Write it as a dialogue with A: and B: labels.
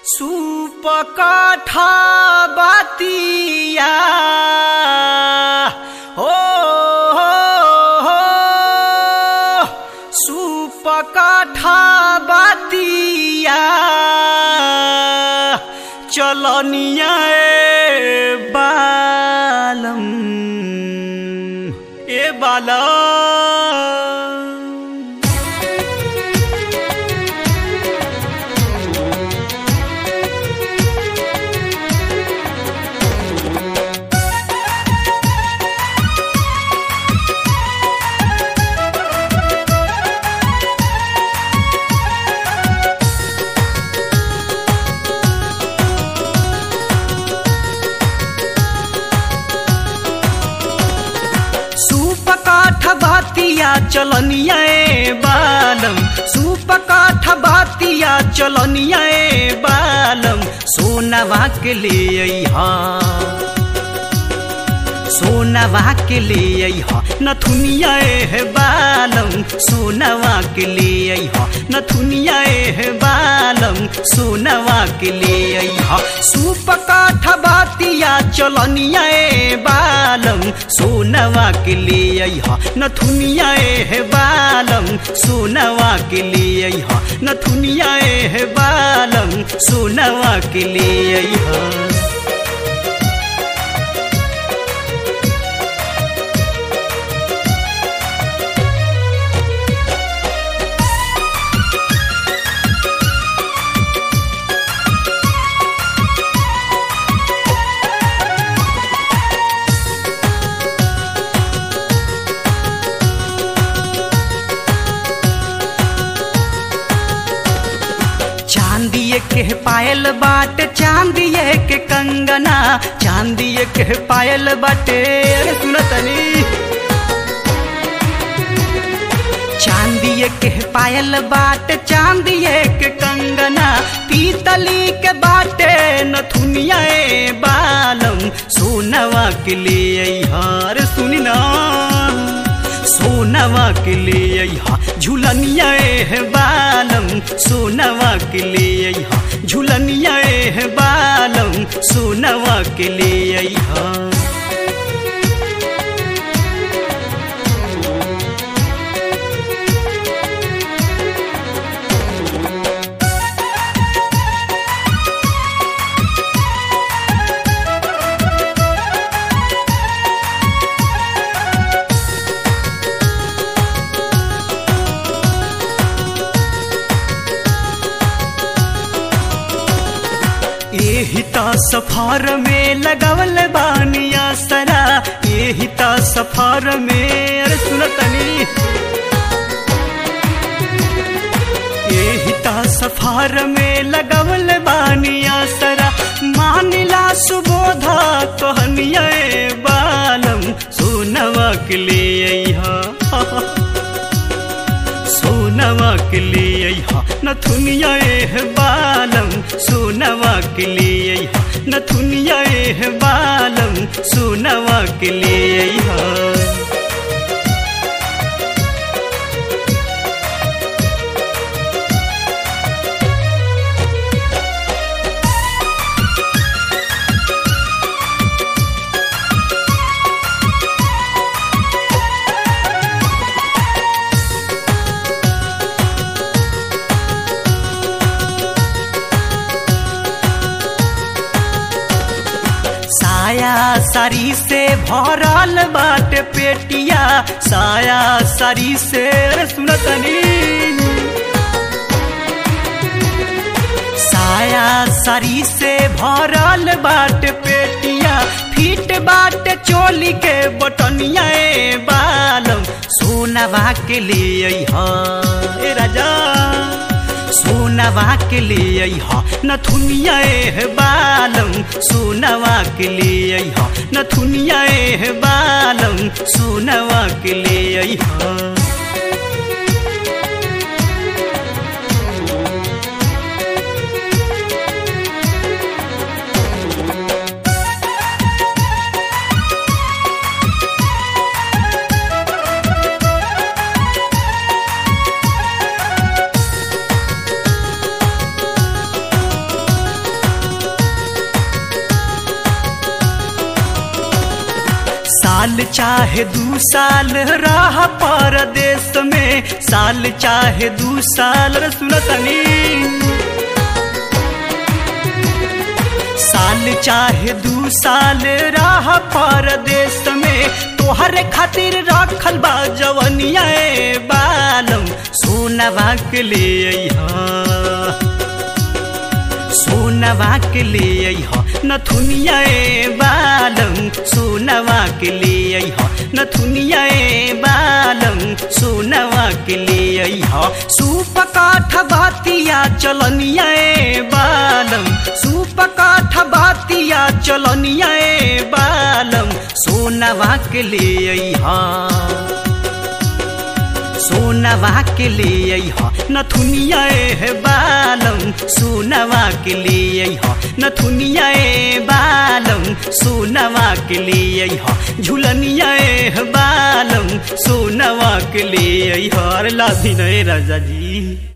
A: सुपकाठा बातिया हो हो हो सुपकाठा बातिया चलनिया ए बालम ए बालम सुपकाठ बातिया चलनिया ए बालम सुपकाठ बातिया चलनिया ए बालम सोनवा के ले अइहा सोनवा के ले अइहा नथुनिया ए बालम सोनवा के ले अइहा नथुनिया ए बालम सोनवा के ले अइहा सुपकाठ बातिया चलनिया ए बालम सोनवा के ले अइहा नथुनिया ए बालम सोनवा के ले अइहा नथुनिया ए बालम सोनवा के ले अइहा चांदिए के पायल बाट चांदिए के कंगना चांदिए के पायल बाटे अरे सुनो तनी चांदिए के पायल बाट चांदिए के कंगना पीतली के बाटे नथुनिया ए बालम सोनवा के ले हार सुनी ना सोनवा के ले अइहा झुलनिया ए बालम सोनवा के ले अइहा झुलनिया ए बालम सोनवा के ले अइहा एही ता सफार में लगवल बानिया सरा एही ता सफार में अरे सुनतनी एही ता सफार में लगवल बानिया सरा मानिला सुबोधा कहनिया ए बालम सोनवा के ले अइहा सोनवा के ले अइहा नथुनिया ए बालम सोनवा के ले अइहा नथुनिया ए बालम सोनवा के ले अइहा साया सारी से भरल बाट पेटिया साया सारी से अरे सुनतनी साया सारी से भरल बाट पेटिया फीट बाट चोली के बटनिया ए बालम सोनवा के ले अइहा ए राजा सोनवा के ले अइहा नथुनिया ए बालम सोनवा के ले अइहा नथुनिया ए बालम सोनवा के ले अइहा साल चाहे दू साल रह परदेश में साल चाहे दू साल रे सुनो तनी साल चाहे दू साल रह परदेश में तोहरे खातिर रखल बा जवनिया ए बालम सोनवा के ले अइहा सोनवा के ले अइह नथुनिया ए बालम सोनवा के ले अइह नथुनिया ए बालम सोनवा के ले अइह सूप काठ बातिया चलनिया ए बालम सूप काठ बातिया चलनिया ए बालम सोनवा के ले अइह सोनवा के ले अइह नथुनिया ए बालम सोनवा के ले अइह नथुनिया ए बालम सोनवा के ले अइह झुलनिया ए बालम सोनवा के ले अइह अरे लाधी नए राजा जी